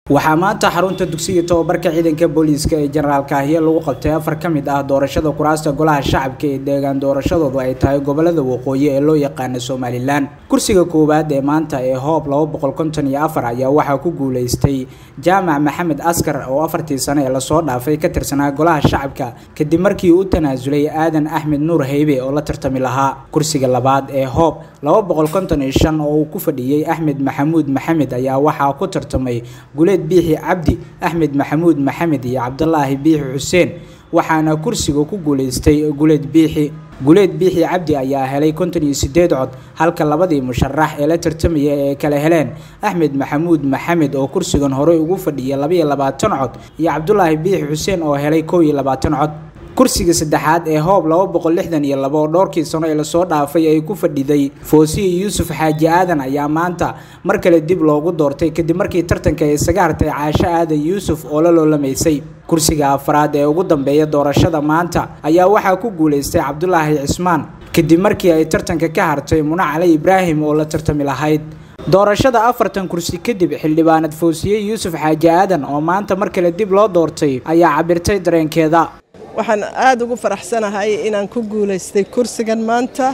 waxaa maanta xarunta dugsiga tobabarka ciidanka booliiska ee jenaraal kaahiye lagu qabtay afar ka mid ah doorashada kuraasta golaha shacabka ee deegaan doorashadoodu ay tahay gobolada waqooyi ee loo yaqaana somalilan kursiga koowaad ee maanta ee hoob laba boqol konton iyo afar ayaa waxaa ku guuleystay jaamac maxamed askar oo afartii sane ee lasoo dhaafay ka tirsanaa golaha shacabka kadib markii uu u tanaasulay aadan axmed nuur heybe oo la tartami lahaa kursiga labaad ee hoob laba boqol konton iyo shan oo uu ku fadhiyey axmed maxamuud maxamed ayaa waxaa ku tartamay guleed biixi cabdi axmed maxamuud maxamed iyo cabdulaahi biixi xuseen waxaana kursiga ku guuleystay guleed biixi guleed biixi cabdi ayaa helay konton iyo sideed cod halka labadii musharax ee la tartamaya ee kala heleen axmed maxamuud maxamed oo kursigan horey ugu fadhiyay labaiyo labaatan cod iyo cabdulaahi biixi xuseen oo helay kow iyo labaatan cod kursiga saddexaad ee hoob laba boqol lixdan iyo laba oo dhowrkii sano ee lasoo dhaafay ay ku fadhiday foosiya yuusuf xaaji aadan ayaa maanta mar kale dib loogu doortay kadib markii tartanka ay isaga hartay caasho aadan yuusuf oo la loolamaysay kursiga afraad ee ugu dambeeya doorashada maanta ayaa waxaa ku guuleystay cabdulaahi cismaan kadib markii ay tartanka ka hartay muna cali ibraahim oo la tartami lahayd doorashada afartan kursi kadib xildhibaanad foosiye yuusuf xaaji aadan oo maanta mar kale dib loo doortay ayaa cabirtay dareenkeeda waxaan aada ugu faraxsanahay inaan ku guulaystay kursigan maanta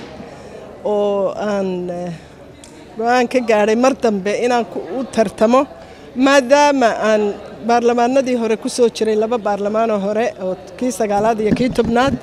oo aan go-aan ka gaadhay mar dambe inaan u tartamo maadaama aan baarlamaanadii hore ku soo jiray laba baarlamaanoo hore oo kii sagaalaad iyo kii tobnaad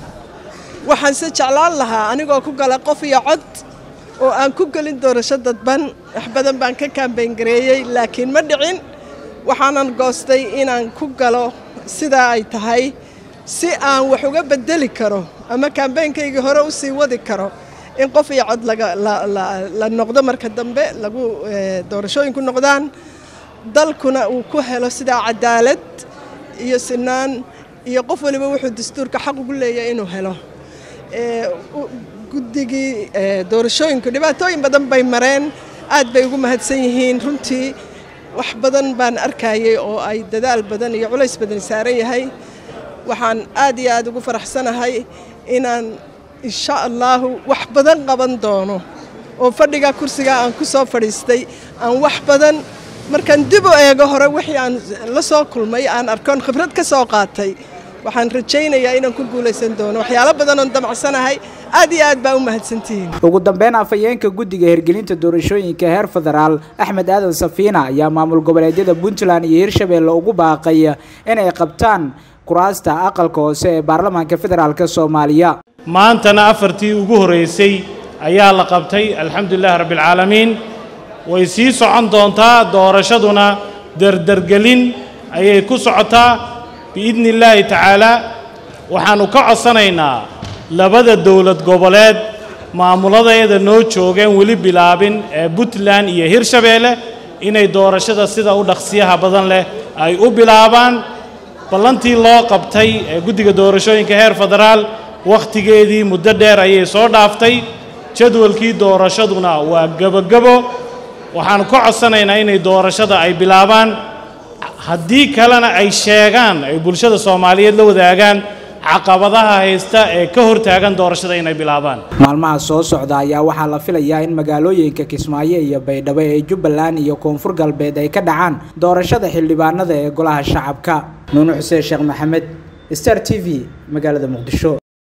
waxaan se jeclaan lahaa anigoo ku gala qof iyo cod oo aan ku gelin doorasho dadban wax badan baan ka kaambayngareeyey laakiin ma dhicin waxaanan goostay inaan ku galo sidaa ay tahay si aan wax uga bedeli karo ama kaambeynkaygii hore u sii wadi karo in qof iyo cod la noqdo marka dambe lagu doorashooyinku noqdaan dalkuna uu ku helo sidaa cadaalad iyo sinaan iyo qof waliba wuxuu dastuurka xaq ugu leeyahay inuu helo guddigii doorashooyinku dhibaatooyin badan bay mareen aad bay ugu mahadsan yihiin runtii wax badan baan arkayay oo ay dadaal badan iyo culays badan saaran yahay waxaan aad iyo aad ugu faraxsanahay inaan insha allaahu wax badan qaban doono oo fadhiga kursiga aan ku soo fadhiistay aan wax badan markaan dib u eego hore wixii aan la soo kulmay aan arkoon khibrad ka soo qaatay waxaan rajaynayaa inaan ku guulaysan doono waxyaalo badan oon damacsanahay aad iyo aad baa u mahadsantihiin ugu dambeyn afhayeenka guddiga hirgelinta doorashooyinka heer federaal axmed aadan safiina ayaa maamul goboleedyada puntland iyo hirshabeelle ugu baaqay inay qabtaan kuraasta aqalka hoose ee baarlamaanka federaalk soomaaliya maantana afartii ugu horreysay ayaa la qabtay alxamdulilahi rabbialcaalamiin way sii socon doontaa doorashaduna derdergelin ayay ku socotaa biidni illaahi tacaalaa waxaannu ka codsanaynaa labada dowlad goboleed maamuladeeda noo joogeen weli bilaabin ee puntland iyo hirshabeelle inay doorashada sida u dhaqsiyaha badan leh ay u bilaabaan ballantii loo qabtay ee guddiga doorashooyinka heer federaal wakhtigeedii muddo dheer ayay soo dhaaftay jadwalkii doorashaduna waa gebogebo waxaannu ka codsanaynaa inay doorashada ay bilaabaan haddii kalena ay sheegaan ay bulshada soomaaliyeed la wadaagaan caqabadaha haysta ee ka hortaagan doorashada inay bilaabaan maalmaha soo socda ayaa waxaa la filayaa in magaalooyinka kismaayo iyo baydhabo ee jubbaland iyo koonfur galbeed ay ka dhacaan doorashada xildhibaanada ee golaha shacabka nuunu xuseen sheekh maxamed star t v magaalada muqdisho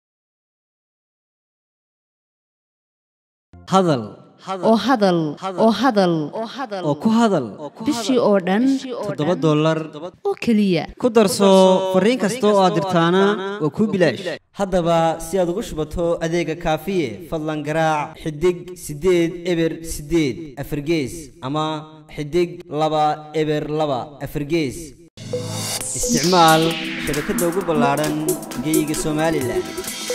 hadal oo hadal oo hadal oo ku hadal bishii oo dhan toddoba dollar oo keliya ku darso fariin kasta oo aad dirtaana waa kuu bilaash haddaba si aad ugu shubato adeega kaafiye fadlan garaac xidig siddeed eber siddeed afargees ama xidig laba eber laba afargees isticmaal shabakadda ugu ballaadhan geeyiga somalilan